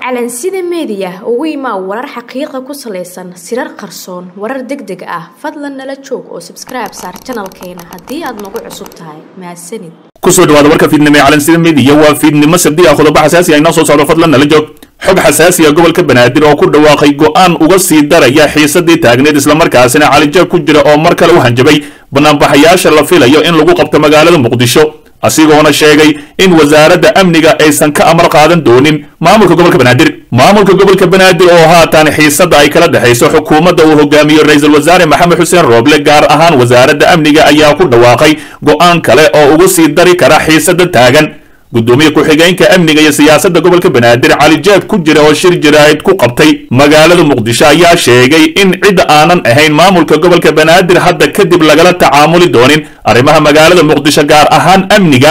calansida meediya ugu imaa warar xaqiiqa ku salaysan sirar qarsoon warar deg deg ah fadlan nala joog oo sabskribe saar janalkeena haddii aad nagu cusub tahay mahadsanid kusoo dhawaada warka fiidnimo ee calansida meediya waa fiidnimo sabdi ah qodobo xasaasi ah inoo soo socdo fadlan nala joog xog xasaasi ah gobolka banaadir oo ku dhawaaqay go'aan uga sii daraya xiisadii taagneed islamarkaasina calijaab ku jira oo mar kale u hanjabay banaanbaxayaasha la filayo in lagu qabto magaalada muqdisho asigoona sheegay in wasaaradda amniga aysan ka amar qaadan doonin maamulka gobolka banaadir maamulka gobolka banaadir oo haatan xiisadda ay kala dhexayso xukuumadda uu hogaamiyo ra-iisul wasaare maxamed xuseen rooble gaar ahaan wasaaradda amniga ayaa ku dhawaaqay go'aan kale oo ugu sii dari kara xiisadda taagan gudoomiye ku-xigeenka amniga iyo siyaasadda gobolka banaadir cali jeeb ku jira oo shir jaraa'id ku qabtay magaalada muqdisho ayaa sheegay in cid aanan ahayn maamulka gobolka banaadir hadda kadib lagala tacaamuli doonin arrimaha magaalada muqdisho gaar ahaan amniga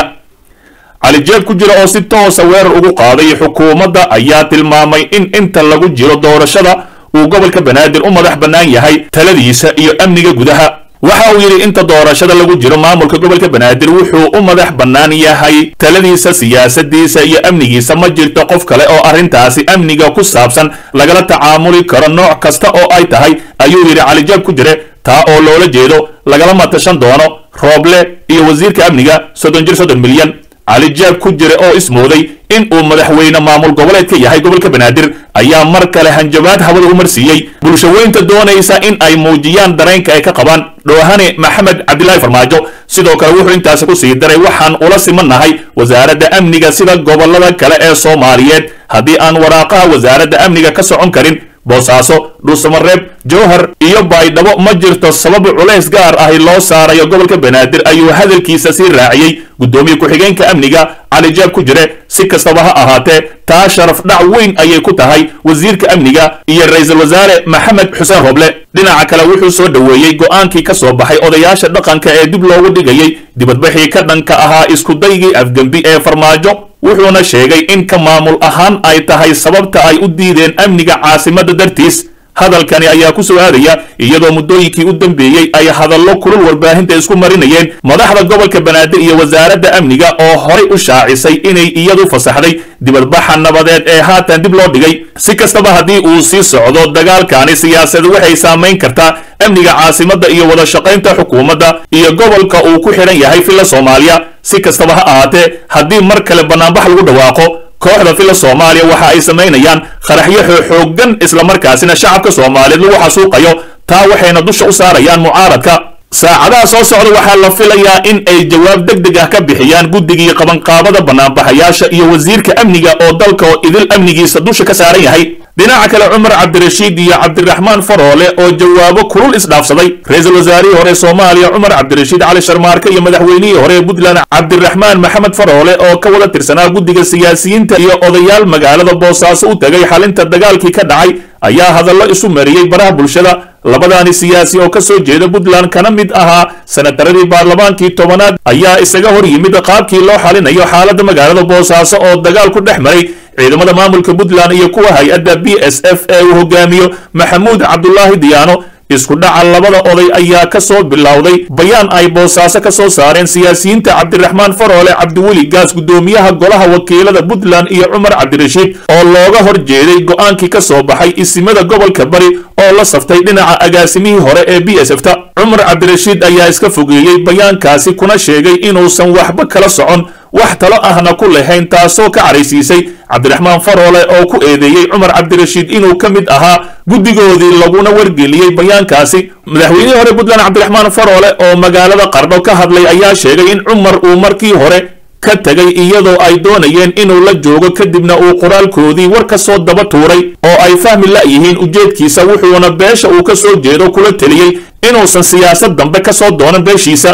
cali jeeb ku jira oo si toosa weerar ugu qaaday xukuumadda ayaa tilmaamay in inta lagu jiro doorashada uu gobolka banaadir u madax bannaan yahay taladiisa iyo amniga gudaha waxa uu yidhi inta doorashada lagu jiro maamulka gobolka banaadir wuxuu u madax bannaan yahay taladiisa siyaasadiisa iyo amnigiisa ma jirto qof kale oo arrintaasi amniga ku saabsan lagala tacaamuli karo nooc kasta oo ay tahay ayuu yidhi calijaab ku jire taa oo loola jeedo lagalama tashan doono rooble iyo wasiirka amniga soddon jir soddon milyan calijaab ku jire oo ismooday in uu madaxweyne maamul goboleed ka yahay gobolka banaadir ayaa mar kale hanjabaad hawada u marsiiyey bulshaweynta doonaysa in ay muujiyaan dareenka ay ka qabaan dhoohane maxamed cabdilaahi farmaajo sidoo kale wuxuu intaasi ku sii daray waxaan ula simannahay wasaaradda amniga sida gobollada kale ee soomaaliyeed haddii aan waraaqaha wasaaradda amniga ka socon karin boosaaso dhuusamareeb jowhar iyo baydhabo ma jirto sabab culays gaar ahi loo saarayo gobolka banaadir ayuu hadalkiisa sii raaciyey guddoomiye ku-xigeenka amniga calijaab ku jire si kastaba ha ahaatee taa sharaf dhac weyn ayay ku tahay wasiirka amniga iyo ra-iisul wasaare maxamed xuseen roble dhinaca kale wuxuu soo dhoweeyey go'aankii ka soo baxay odayaasha dhaqanka ee dib loogu dhigayay dibadbaxii ka dhanka ahaa iskudaygii afgembi ee farmaajo wuxuuna sheegay in ka maamul ahaan ay tahay sababta ay u diideen amniga caasimadda dartiis hadalkani ayaa ku soo aadaya iyadoo muddooyinkii u dambeeyey ay hadallo kulul warbaahinta isku marinayeen madaxda gobolka banaadir iyo wasaaradda amniga oo horay u shaacisay inay iyadu fasaxday dibadbaxa nabadeed ee haatan dib loo dhigay si kastaba haddii uu sii socdo dagaalkani siyaasadu waxay saamayn kartaa amniga caasimadda iyo wada shaqaynta xukuumadda iyo gobolka uu ku xidhan yahay filla soomaaliya si kastaba ha ahaatee haddii mar kale bannaanbax lagu dhawaaqo kooxda filla soomaaliya waxa ay samaynayaan qaraxyo xooggan islamarkaasina shacabka soomaaliyeed lagu xasuuqayo taa waxayna dusha u saarayaan mucaaradka saacadaha soo socda waxaa la filayaa in ay jawaab deg deg ah ka bixiyaan guddigii qabanqaabada banaanbaxayaasha iyo wasiirka amniga oo dalka oo idil amnigiisa dusha ka saaran yahay dhinaca kale cumar cabdirashiid iyo cabdiraxmaan faroole oo jawaabo kulul isdhaafsaday ra-iisul wasaarihii hore soomaaliya cumar cabdirashiid cali sharmaarke iyo madaxweynihii hore ee puntland cabdiraxmaan maxamed faroole oo ka wada tirsanaa guddiga siyaasiyiinta iyo odayaal magaalada boosaaso u tegay xalinta dagaalkii ka dhacay ayaa hadallo isu mariyey baraha bulshada labadaani siyaasi oo ka soo jeeda puntland kana mid ahaa sanataradii baarlamaankii tobanaad ayaa isaga hor yimid qaabkii loo xalinayo xaaladda magaalada boosaaso oo dagaal ku dhex maray ciidamada maamulka puntland iyo kuwa hay-adda b s f ee uu hogaamiyo maxamuud cabdulaahi diyaano isku dhaca labada oday ayaa ka soo bilowday bayaan ay boosaaso ka soo saareen siyaasiyiinta cabdiraxmaan faroole cabdiweli gaas guddoomiyaha golaha wakiilada puntland iyo cumar cabdirashiid oo looga hor jeeday go'aankii ka soo baxay isimada gobolka bari oo la saftay dhinaca agaasimihii hore ee b s f ta cumar cabdirashiid ayaa iska fogeeyey bayaankaasi kuna sheegay inuusan waxba kala socon wax talo ahna ku lahayn taasoo ka caraysiisay cabdiraxmaan faroole oo ku eedeeyey cumar cabdirashiid inuu ka mid ahaa guddigoodii laguna wargeliyey bayaankaasi madaxweynihii hore puntland cabdiraxmaan faroole oo magaalada qardho ka hadlay ayaa sheegay in cumar uu markii hore ka tegay iyadoo ay doonayeen inuu la joogo kadibna uu qoraalkoodii war ka soo daba tuuray oo ay fahmi la'yihiin ujeedkiisa wuxuuna beesha uu ka soo jeedo kula teliyey inuusan siyaasad dambe ka soo doonan beeshiisa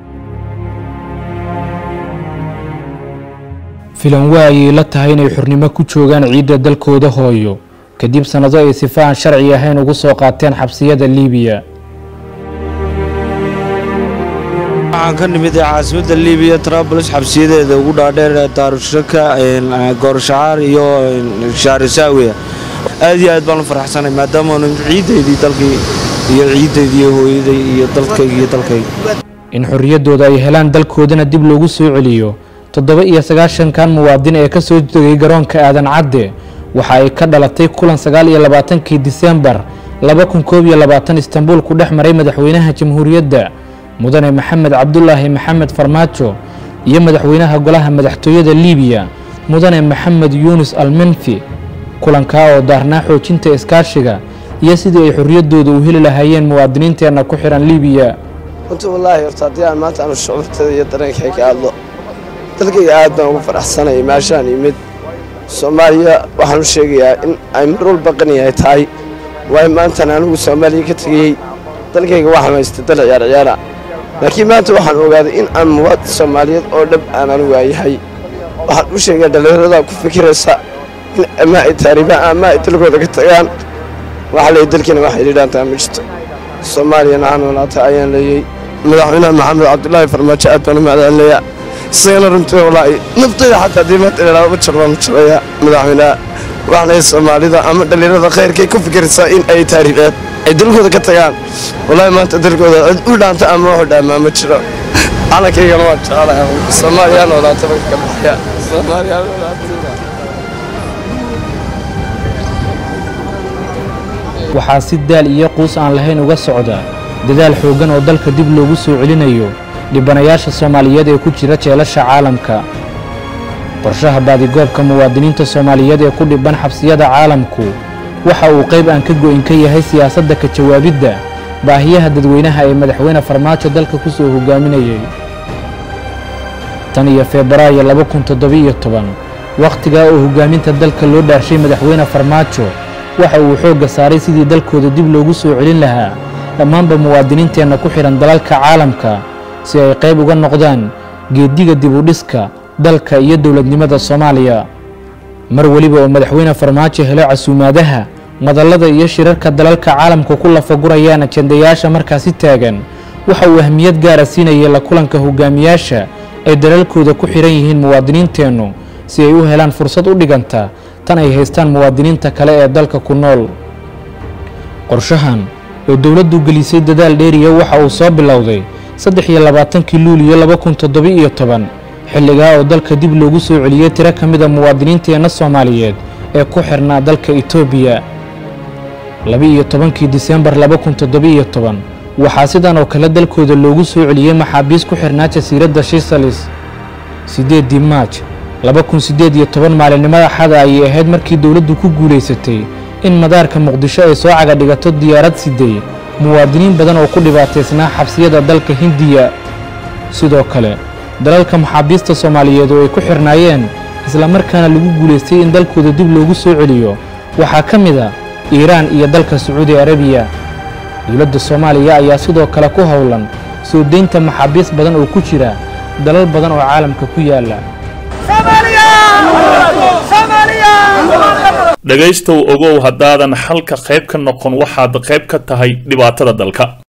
filan waa ayay la tahay inay xurnimo ku joogaan ciidda dalkooda hooyo kadib sannado ay sifa aan sharci ahayn ugu soo qaateen xabsiyada liibiya waxaan ka nimid caasimadda liibiya trabls xabsiyadeeda ugu dhaadheer daarushaka goorshacaar iyo shaarisaawiya aad iyo aad baan u faraxsanay maadaamaanu ciiddaydii dalkii iyo ciiddaydii iyo hooyaday iyo dalkayga iyo dalkayga in xorriyaddooda ay helaan dalkoodana dib loogu soo celiyo toddoba iyo sagaashankan muwaadin ee ka soo degay garoonka aadan cadde waxa ay ka dhalatay kulan sagaal iyo labaatankii disembar laba kun koob iyo labaatan istanbuul ku dhex maray madaxweynaha jamhuuriyadda mudane maxamed cabdulaahi maxamed farmaajo iyo madaxweynaha golaha madaxtooyada liibiya mudane maxamed yuunus almenfi kulankaa oo daarnaa xoojinta iskaashiga iyo sidii ay xorriyaddooda u heli lahaayeen muwaadiniinteenna ku xihan liibiya runtii wallaahi horta haddii aan maanta aanu shucuurtada iyo dareenkay ka hadlo dalkayga aad baan ugu faraxsanayay meeshaan yimid soomaaliya waxaan u sheegayaa in ay mar walba qani yahay tahay waayo maantan anigu soomaaliya ka tegeyey dalkayga waxaan haystay dal ciyaar ciyaara laakiin maanta waxaan ogaaday in aan muwaad soomaaliyeed oo dhab aan anigu waayahay waxaan u sheegaa dhallinyarada ku fikiraysa in ama ay taaribaan ama ay dalkooda ka tagaan waxaa leeyay dalkiina waxay dhidhaantaa ma jirto soomaaliyana aan walaata ayaan leeyey madaxweynaha maxamed cabdulaahi farmaajo aad baan u macdaanleeyaa isagana runtii walaahi naftayda xataa haddii maanta ilaa ma jiro baan jirayaa madaxweynaha waxaan leeyahay soomaalida ama dhallinyarada khayrkay ku fikiraysaa in ay taaribeen ay dalkooda ka tagaan walaahi maanta dalkooda cid u dhaanta ama wuxu dhaamaa ma jiro calankaygana waan jecelahay soomaaliyaan walaata baan ka baxaya soomaaliyaan walaata waxaa si daal iyo quus aan lahayn uga socda dadaal xooggan oo dalka dib loogu soo celinayo dhibanayaasha soomaaliyeed ee ku jira jeelasha caalamka qorshaha baadigoobka muwaadiniinta soomaaliyeed ee ku dhibban xabsiyada caalamku waxa uu qayb aan ka go'in ka yahay siyaasadda ka jawaabidda baahiyaha dadweynaha ee madaxweyne farmaajo dalka ku soo hogaaminayay tan iyo febraayo laba kun toddobiiyo toban wakhtigaa oo hogaaminta dalka loo dhaarshay madaxweyne farmaajo waxa uu xoogga saaray sidii dalkooda dib loogu soo celin lahaa dhammaanba muwaadiniinteenna ku xidhan dalalka caalamka si ay qayb uga noqdaan geeddiga dibudhiska dalka iyo dowladnimada soomaaliya mar weliba oo madaxweyne farmaajo helo casuumaadaha madallada iyo shirarka dalalka caalamka ku lafagurayaan ajendayaasha markaasi taagan waxa uu ahmiyad gaara siinayay la kulanka hogaamiyaasha ay dalalkooda ku xidhan yihiin muwaadiniinteennu si ay u helaan fursad u dhiganta tan ay haystaan muwaadiniinta kale ee dalka ku nool qorshahan oo dowladdu gelisay dadaal dheeriya waxa uu soo bilowday saddex iyo labaatankii luuliyo laba kun toddoba-iyo toban xilligaa oo dalka dib loogu soo celiyey tiro ka mid a muwaadiniinteenna soomaaliyeed ee ku xirnaa dalka etoobiya laba-iyo tobankii disembar laba kun toddoba-iyo toban waxaa sidan oo kale dalkooda loogu soo celiyey maxaabiis ku xirnaa jasiiradda shisalis siddeeddii maaj laba kun siddeed iyo toban maalinimada xada ayay ahayd markii dowladdu ku guulaysatay in madaarka muqdisho ay soo caga dhigato diyaarad siday muwaadiniin badan oo ku dhibaataysnaa xabsiyada dalka hindiya sidoo kale dalalka maxaabiista soomaaliyeed oo ay ku xirnaayeen islamarkaana lagu guulaystay in dalkooda dib loogu soo celiyo waxaa ka mid a iiraan iyo dalka sacuudi arabiya dowladda soomaaliya ayaa sidoo kale ku howlan soo deynta maxaabiis badan oo ku jira dalal badan oo caalamka ku yaala dhegaystow ogow haddaadan xalka qayb ka noqon waxaad qayb ka tahay dhibaatada dalka